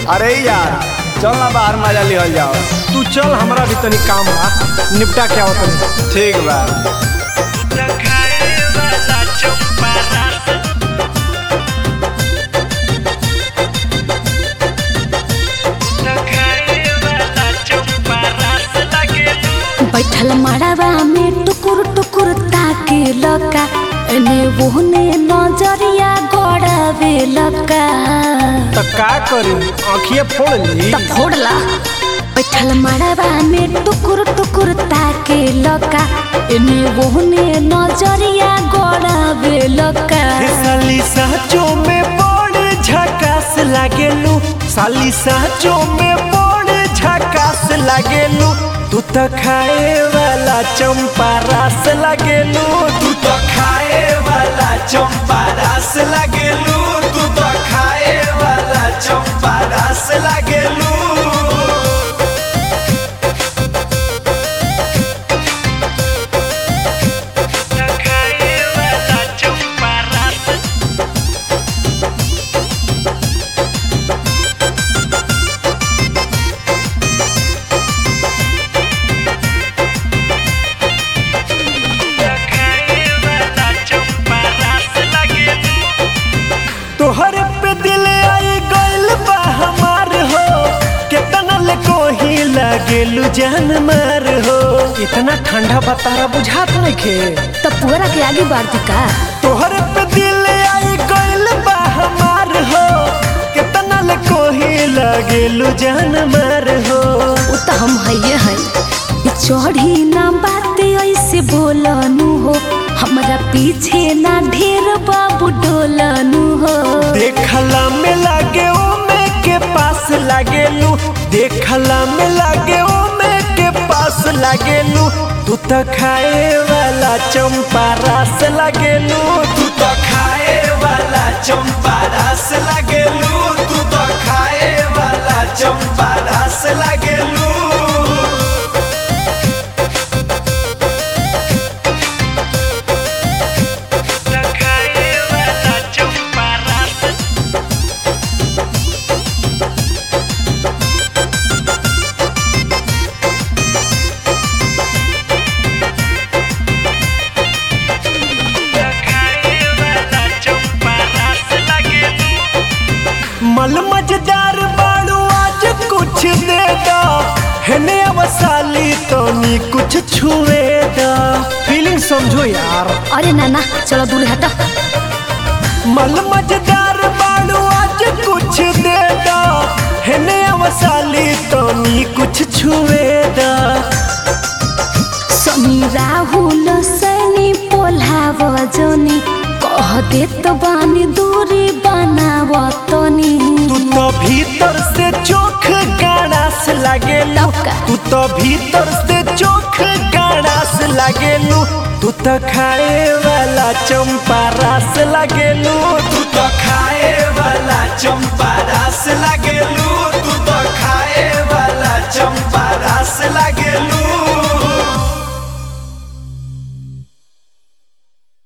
अरे यार चल ना बाहर मजा लिहल जाओ तू चल हमरा भी तनी काम बा निपटा के आओ तनी ठीक बा बैठल मड़ावा में टुकुर टुकुर ताके लका एने ओहने नजरिया गड़ावे लका त का करी आँखिए फोड़ ली त फोड़ला बैठल मड़ावा में टुकुर टुकुर ताके लका एने ओहने नजरिया गड़ावे लका साली साचो में बड़ झकास लागेलू साली साचो में बड़ झकास लागेलू तू तो खाए वाला चंपा रस लागेलू तू तो खाए वाला चंपा रस लागेलू तू तो खाए वाला चंपा रस लागेलू तोहर पे दिल आई गइल बा हमार हो केतना ले कोही लागेलू जान मार हो इतना ठंडा बतारा बुझात नइखे त पुअरा के आगे बढ़ती का तोहर पे दिल आई गइल बा हमार हो केतना ले कोही लागेलू जान मार हो उ त हम हइये हई ई चढ़ी ना बाते ऐसे बोलनु हो हमरा पीछे ना ढेर बाबू डोलनु हो देखला में लागे ओमे के पास लागेलू देखला में लागे ओमे के पास लागेलू तू तो खाए वाला चंपा रस लागेलू तू तो खाए वाला चंपा रस लागेलू तू तो खाए वाला चंपा रस लागेलू मल मजेदार बाड़ू आज कुछ दे दो हेने अवसाली तो नी कुछ छुए दो फीलिंग समझो यार अरे नाना चलो दूर हट मल मजेदार बाड़ू आज कुछ दे दो हेने अवसाली तो नी कुछ छुए दो सनी राहुल सनी पोल्हाव जनी कह देत बानी दूरी बनाव तनी तू तो भीतर से चोख गाड़ास लागेलू तब का? तू तो भीतर से चोख गाड़ास लागेलू तू तो खाए वाला चंपा रस लागेलू तू तो